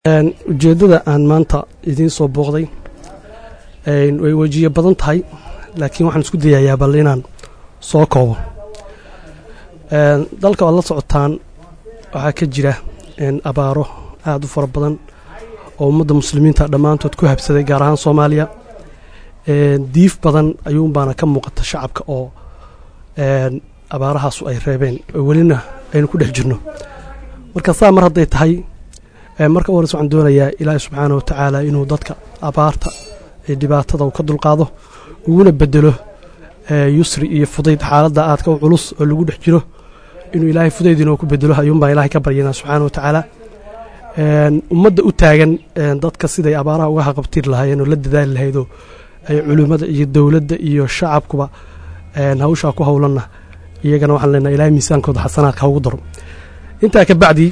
ujeeddada aan maanta idiin soo booqday way wejiyo badan tahay laakiin waxaan isku dayayaa bal inaan soo koobo dalka waad la socotaan waxaa ka jira abaaro aad u fara badan oo ummadda muslimiinta dhammaantood ku habsaday gaar ahaan soomaaliya diif badan ayuunbaana ka muuqata shacabka oo abaarahaasu ay reebeen oo welina aynu ku dhex jirno marka saa mar hadday tahay marka u horeyse waxaan doonayaa ilaahi subxaana wa tacaala inuu dadka abaarta ee dhibaatada uu ka dulqaado uguna bedelo yusri iyo fudayd xaaladda aadka u culus oo lagu dhex jiro inuu ilaahay fudaydina ku bedelo ayuunbaan ilahay ka baryanaa subxaana wa tacaala ummadda u taagan dadka siday abaaraha uga haqabtiri lahaayeen oo la dadaali lahaydoo ay culimmada iyo dowladda iyo shacabkuba hawshaa ku howlanna iyagana waxaan leenaha ilahay miisaankooda xasanaadka haugu daro intaa ka bacdi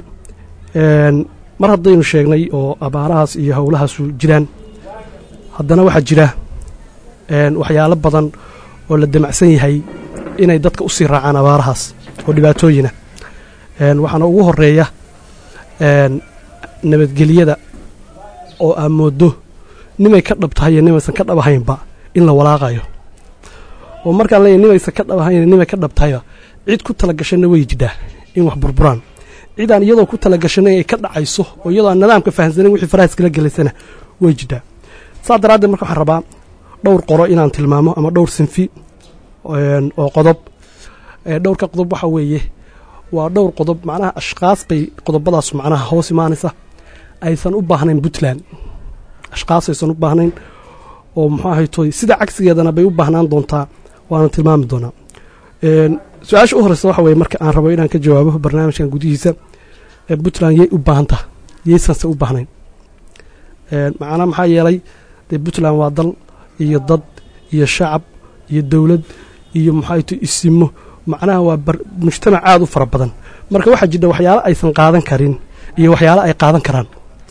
mar haddaynu sheegnay oo abaarahaas iyo howlahaasu jiraan haddana waxaa jira waxyaalo badan oo la damacsan yahay inay dadka u sii raacaan abaarahaas oo dhibaatooyina waxaana ugu horeeya nabadgelyada oo aa mooddo nimay ka dhab tahay iyo nimaysan ka dhab ahaynba in la walaaqayo oo markaan leeyahy nimaysan ka dhab ahayn nimay ka dhab tahayba cid ku tala gashanna way jidhaa in wax burburaan cidaan iyadoo ku tala gashanay ay ka dhacayso oo iyadoo aan nidaamka fahamsanayn wixii farahaas kala gelaysana way jidhaa saas daraaddeed marka waxaan rabaa dhowr qoro inaan tilmaamo ama dhowr sinfi oo qodob dhowrka qodob waxa weeye waa dhowr qodob macnaha ashkaas bay qodobadaas macnaha hoos imaanaysa aysan u baahnayn puntland ashkaas aysan u baahnayn oo muxuu ahaytoy sida cagsigeedana bay u baahnaan doontaa waana tilmaami doonaa su-aasha u horeysa waxa weye marka aan rabo inaan ka jawaabo barnaamijkan gudihiisa puntland yay u baahantaha yaysanse u baahnayn macnaa maxaa yeelay dee puntland waa dal iyo dad iyo shacab iyo dowlad iyo maxaayto isimo macnaha waa mujtamac aad u fara badan marka waxaa jidha waxyaalo aysan qaadan karin iyo waxyaalo ay qaadan karaan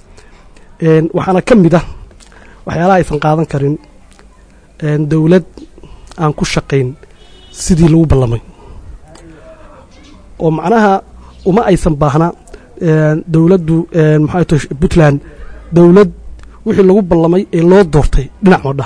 waxaana ka mid ah waxyaalaha aysan qaadan karin dowlad aan ku shaqayn sidii lagu ballamay oo macnaha uma aysan baahna dowladdu maxay to puntland dowlad wixii lagu ballamay ee loo doortay dhinac madha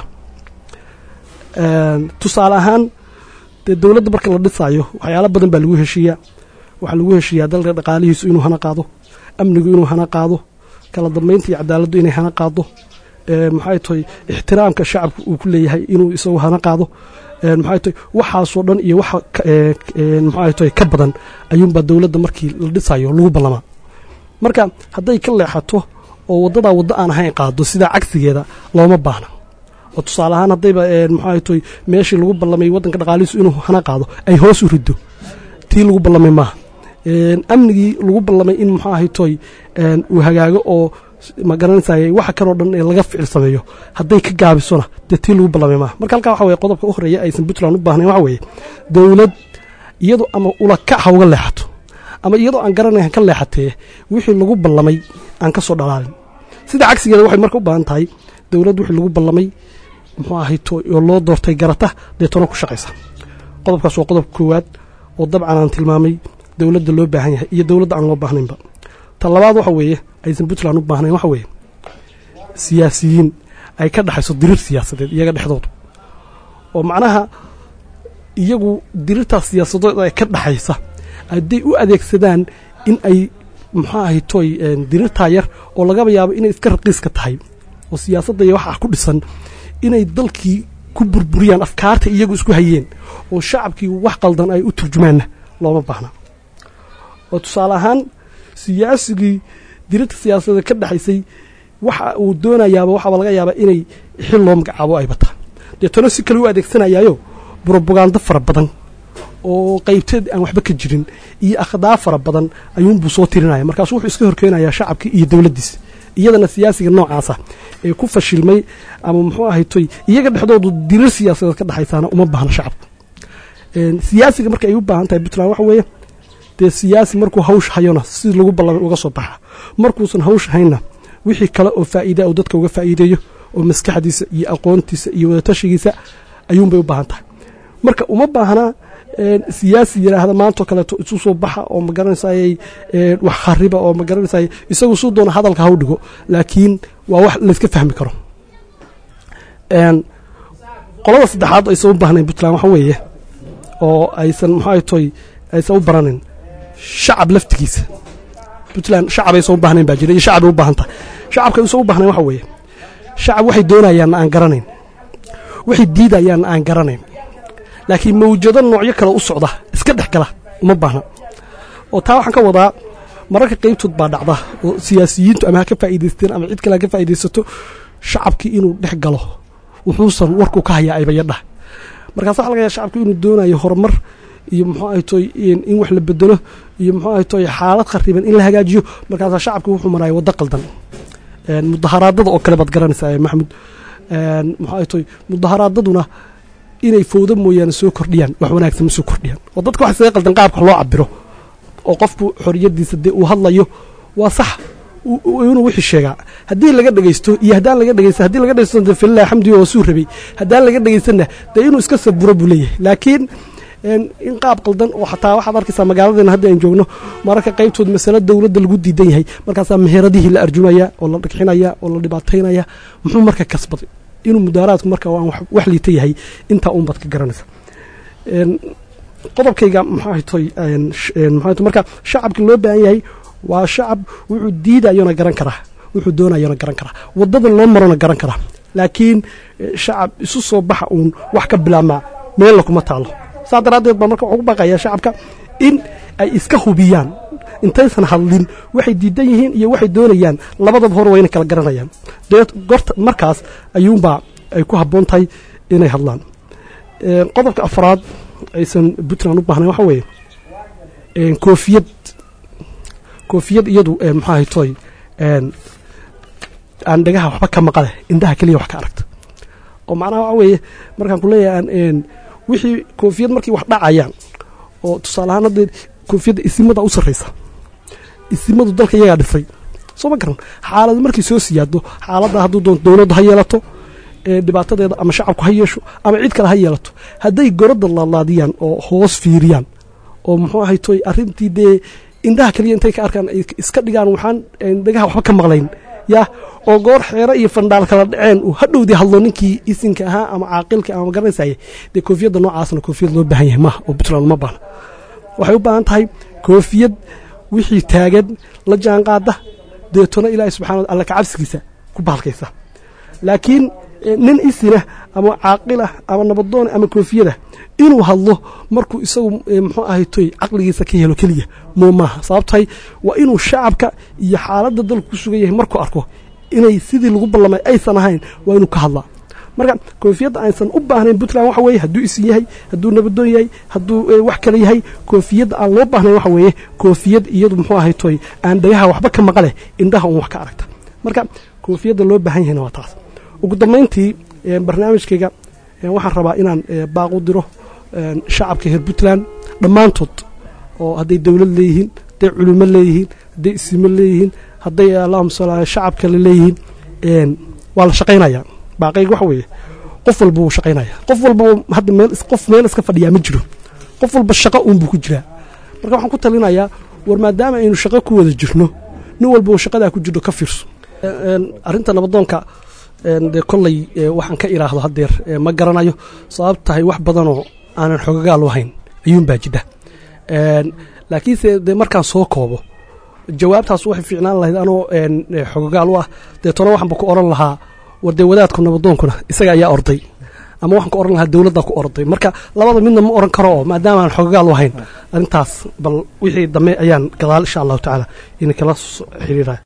tusaale ahaan dee dowladda marka la dhisaayo waxyaalo badan baa lagu heshiiyaa waxaa lagu heshiiyaa dalka dhaqaalihiisu inuu hana qaado amnigu inuu hana qaado kala dambaynta iyo cadaaladdu inay hana qaado maxay tahay ixtiraamka shacabka uu ku leeyahay inuu isagu hana qaado maxay tahay waxaasoo dhan iyo waxa maxay tahay ka badan ayuunbaa dowladda markii la dhisayo lagu ballamaa marka hadday ka leexato oo waddadaa waddo aan ahayn qaado sidaa cagsigeeda looma baahna oo tusaale ahaan haddayba maxay tahay meeshii lagu ballamay waddanka dhaqaalihiisu inuu hana qaado ay hoos u riddo tii lagu ballamay maaha amnigii lagu ballamay in muxuu ahay toy uu hagaago oo ma garanaysay waxa kaloo dhan ee laga ficil sameeyo hadday ka gaabisona dee tii lagu ballamay maaha marka halkaa waxa weye qodobka u horeeya aysan puntland u baahnayn waxa weeye dowlad iyadoo ama ulakac ha uga leexato ama iyadoo aan garanayn ka leexatee wixii lagu ballamay aan ka soo dhalaalin sida cagsigeeda waxay marka u baahan tahay dowladd wixii lagu ballamay muxuu ahay oo loo doortay garata deetona ku shaqaysa qodobkaas waa qodobka koowaad oo dabcan aan tilmaamay dowladda loo baahan yahay iyo dowladda aan loo baahnaynba ta labaad waxa weeye aysan puntland u baahnayn waxa weeye siyaasiyiin ay ka dhexayso diriir siyaasadeed iyaga dhexdooda oo macnaha iyagu diriirtaas siyaasadeed ee ka dhexaysa hadday u adeegsadaan in ay muxuu ahay toy diriirtaa yar oo lagaba yaabo inay iska raqiiska tahay oo siyaasadda iyo waxaa ku dhisan inay dalkii ku burburiyaan afkaarta iyagu isku hayeen oo shacabkii wax qaldan ay u turjumaanna looma baahna oo tusaale ahaan siyaasigii dirirta siyaasadeed ka dhexaysay waxa uu doonayaaba waxaaba laga yaabaa inay xil loo magacaabo ay bataa deetona si kale u adeegsanayaayo brobagando fara badan oo qaybteed aan waxba ka jirin iyo akhdaa fara badan ayuunbuu soo tirinaya markaasu wuxuu iska horkeenayaa shacabkii iyo dowladdiisa iyadana siyaasiga noocaasa ee ku fashilmay ama muxuu ahay toy iyaga dhexdoodu dirir siyaasadeed ka dhexaysaana uma baahna shacabka siyaasiga marka ay u baahan tahay puntland waxa weeye dee siyaasi markuu hawsh hayona si lagu ballamay uga soo baxa markuusan hawsh haynna wixii kale oo faa'iida uu dadka uga faa'iideeyo oo maskaxdiisa iyo aqoontiisa iyo wadatashigiisa ayuunbay u baahan tahay marka uma baahnaa siyaasi yidhaahda maantao kaleeto isu soo baxa oo ma garanaysayay wax khariba oo ma garanaysay isagu suu doona hadalka haw dhigo laakiin waa wax layska fahmi karo qolada saddexaad aysan u baahnayn puntland waxa weeye oo aysan muxuu toy aysan u baranin shacab laftigiisa puntland shacab aysan u baahnayn baa jira iyo shacabay u baahan tahay shacabka aysan u baahnayn waxa weeye shacab waxay doonayaanna aan garanayn waxay diidayaanna aan garanayn laakiin mawjado noocyo kale u socda iska dhex gala uma baahna oo taa waxaan ka wadaa mararka qaybtood baa dhacda oo siyaasiyiintu ama ha ka faa'iidaysteen ama cid kale ha ka faa'iidaysato shacabkii inuu dhex galo wuxuusan warku ka hayaa aybayadhah markaas waxa laga yaha shacabku inuu doonayo horumar iyo muxuu ahay toy in wax la bedelo iyo muxuu ahay toy xaalad khariban in la hagaajiyo markaasaa shacabku wuxuu maraya waddo qaldan mudaharaadada oo kale baad garanaysaa maxamuud muxuu ahay toy mudaharaadaduna inay fowdo mooyaane soo kordhiyaan wax wanaagsan ma soo kordhiyaan oo dadka wax isaga qaldan qaabka loo cabiro oo qofku xoriyadiisa dee uu hadlayo waa sax inuu wixii sheegaa haddii laga dhegaysto iyo haddaan laga dhegaysto haddii laga dhegaysto de falilah xamdi waa suu rabay haddaan laga dhegaysanna dee inuu iska saburo buu leeyahay laakiin in qaab qaldan oo xataa waxaad arkaysaa magaaladeena hadda aan joogno mararka qaybtood masale dowladda lagu diidan yahay markaasaa meheradihii la arjumaya oo la dhagxinaya oo la dhibaataynaya muxuu marka kasbaday inuu mudaaraadku marka aan wax liita yahay intaa uun baad ka garanaysa qodobkayga maxaatoy maxaatoy marka shacabka loo baahan yahay waa shacab wuxuu diidayona garan karaa wuxuu doonayona garan karaa waddada loo marona garan karaa laakiin shacab isu soo baxa uun wax ka bilaabmaa meella kuma taalo saa daraaddeed baa marka waxuu ku baaqayaa shacabka in ay iska hubiyaan intaysan hadlin waxay diidan yihiin iyo waxay doonayaan labadaba hore waa inay kala garanayaan dee gorta markaas ayuunbaa ay ku habboon tahay inay hadlaan qodobka afraad aysan puntland u baahnayn waxa weeye koofiyad koofiyad iyadu maxaa ahay toy aan dhagaha waxba ka maqale indhaha keliya wax ka aragta oo macnaha waxa weeye markaan ku leeyahay wixii koofiyad markay wax dhacayaan oo tusaale ahaan haddee koofiyadda isimada u sarraysa isimadu dalka iyagaa dhisay soo ma garan xaalad markay soo siyaado xaaladda hadduu doonto dowladdu ha yeelato dhibaatadeeda ama shacabku ha yeesho ama cid kale ha yeelato hadday goradda laalaadiyaan oo hoos fiiriyaan oo muxuu ahay toy arrintii dee indhaha keliya intay ka arkaan ay iska dhigaan waxaan dhagaha waxba ka maqlayn yaa oo goor xeero iyo fandhaal kala dhaceen uu hadhowdii hadlo ninkii isinka ahaa ama caaqilka ama garanaysaye dee koofiyadda noocaasna koofiyad loo baahan yahay maaha oo puntland uma baahna waxay u baahan tahay koofiyad wixii taagan la jaanqaada deetona ilaahay subxana wa alla kacabsigiisa ku baalkaysa laakiin nin isina ama caaqilah ama nabadoon ama koofiyada inuu hadlo markuu isagu muxuu ahay toy caqligiisa ka helo keliya moo maaha sababtahay waa inuu shacabka iyo xaaladda dalku ku sugan yahay markuu arko inay sidii lagu ballamay aysan ahayn waa inuu ka hadlaa marka koofiyadda aysan u baahnayn puntland waxa weeye hadduu isin yahay hadduu nabadoon yahay hadduu wax kale yahay koofiyadda aan loo baahnayn waxa weeye koofiyad iyadu muxuu ahay toy aan dhagaha waxba ka maqale indhaha uun wax ka aragta marka koofiyadda loo baahan yahayna waa taas ugu dambayntii barnaamijkayga waxaan rabaa inaan baaq u diro shacabka reer puntland dhammaantood oo hadday dowlad leeyihiin hadday culimo leeyihiin hadday isimo leeyihiin hadday allahuma sal shacab kale leeyihiin waa la shaqaynayaa baaqayga waxa weeye qof walba wuu shaqaynaya qof walba hadda meel qof meel iska fadhiyaa ma jiro qof walba shaqo uunbuu ku jiraa marka waxaan ku talinayaa war maadaama aynu shaqo ku wada jirno nin walba uu shaqadaa ku jirto ka fiirso arrinta nabadoonka dee kolley waxaan ka iraahdo haddeer ma garanayo sabab tahay wax badanoo aanan xogagaal u ahayn ayuunbaa jidha laakiinse dee markaan soo koobo jawaabtaas waxay fiicnaan lahayd anoo xogagaal u ah deetona waxaanba ku odhan lahaa war dee wadaadku nabadoonkuna isaga ayaa orday ama waxaan ku oran lahaa dowladdaa ku orday marka labada midna ma oran karo oo maadaama aan xogagaal u ahayn arrintaas bal wixii dambe ayaan gadaal insha allahu tacaala ina kala xiriiraya